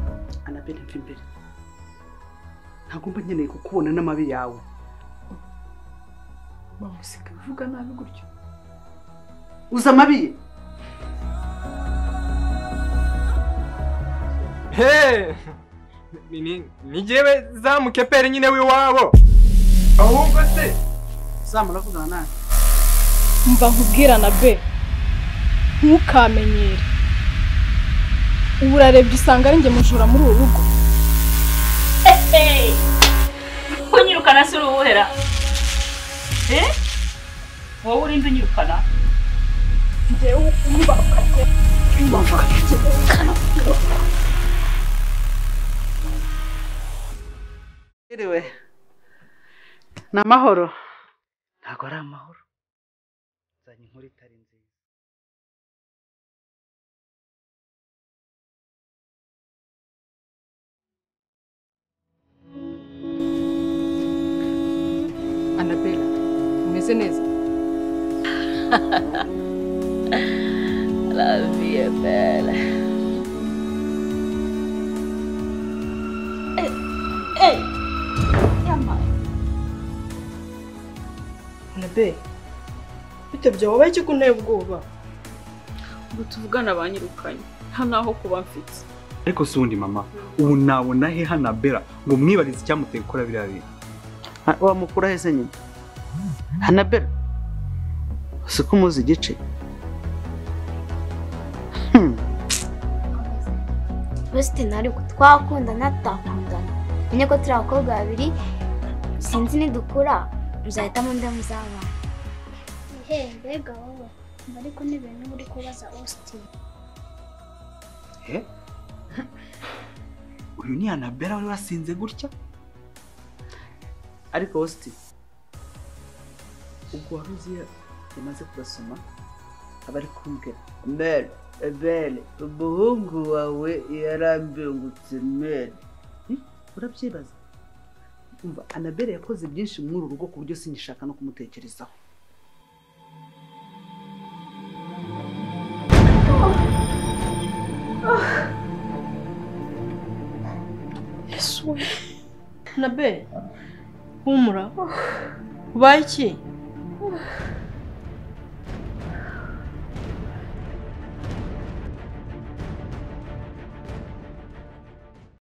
imbere mva imbere ntabwo mba nkeneye kukubona n'amabi yawe bamusiga uvuga nabi gutyo uzi amabi ye Hey! Ni- ni- ni jyewe zamu keperi nyine w'iwabo ahubwo se zamura kuvugana nawe mva nkubwira na be ntukamenyere ubu urarebye usanga ari njye mujura muri uru rugo Hey! Unyirukana si uruwuhera? Eh? Wowe urinde unyirukana? njyewe unyubaka Iriwe. ni amahoro ntabwo ari amahoro nzanye inkuru itari nziza anabela umeze neza La vie est belle. Eh, eh, yama. nabe bite byabaye iki ko unteye ubwoba Ngo tuvugane abanyirukanye. Nta naho kuba mfite. ariko si undi mama ubu nabona he hanabera ngo mwibarize icyamuteye gukora biriya bintu Ha- wamukura heza nyine hanabera si ko umuzi igice Hmm. Wesitini ariko twakundana tutakundana menye ko turi abakobwa babiri sinzi nidukura muzahitamo undi muzabana Ehe, mbega wowe mba ariko n'ibintu uri kubaza Austin Eh? uyu ni anabera wari wasinze gutya ariko Austin ubwo wari uzi iyo yamaze kubasoma aba ari kumbwira mel bele umuhungu wawe yarambengutse mel Hmm? urabyibaza umva anabere yakoze byinshi muri uru rugo ku buryo singishaka no kumutekerezaho yesu we nabe humura ubaye iki